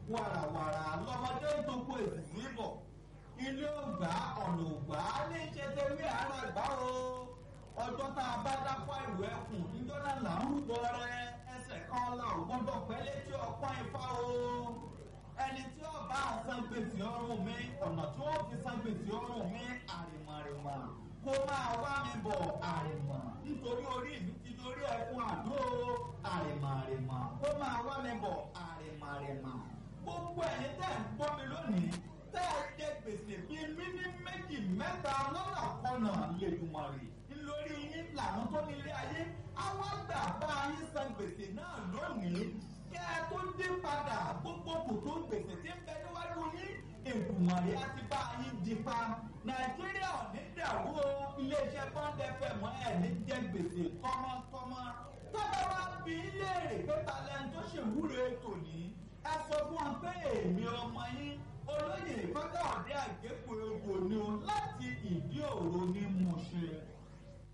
wàràwàrà lọmọdé ń tó kó èsì bọ̀ ilé ògbà ọ̀nà ògbà ní ṣe tẹ̀wé ara gbà o ọjọ́ tá a bá dápọ̀ ìlú ẹkùn níjọ́ náà là ń rúbọ rẹ ẹsẹ̀ kan la ò gbọ́dọ̀ pẹ́ létí ọpọ́n ifá o ẹni tí ó bá san gbèsè ọrùn mi ọ̀nà tí wọ́n fi san gbèsè ọrùn mi àrìmọ̀rìmọ̀ kó máa wá mi bọ̀ àrìmọ̀ nítorí orí mi ti dorí ẹkùn àdó àrìmọ̀rìmọ̀ kó máa wá mi bọ̀ àrìmọ̀rìmọ̀ gbogbo ẹ̀yin tẹ́ ń gbọ́ mi lónìí tẹ́ ẹ jẹ gbèsè bíi mímí méjì mẹ́ta lọ́nà kọ́nà lẹ́dùnmọ̀rì lórí yín làwọn tó nílé ayé àwọn àgbà bá yín san gbèsè náà lónìí kẹ́ ẹ tó dé padà gbogbo kòtò gbèsè tí ń bẹ níwájú yín èdùmọ̀rì á ti bá yín di pa nàìjíríà ò ní dàrú o iléeṣẹ́ bọ́ńdẹ fẹ̀ mọ́ ẹ̀ ní jẹ gbèsè tọmọtọmọ tọ́ba wá bí léèrè pé talẹ́ni tó ṣèwúre tòní ẹ sọ fún wọn pé èmi ọmọ yín olóyè fọkàndé àgékù egbò ni o láti ìdí òro ni mo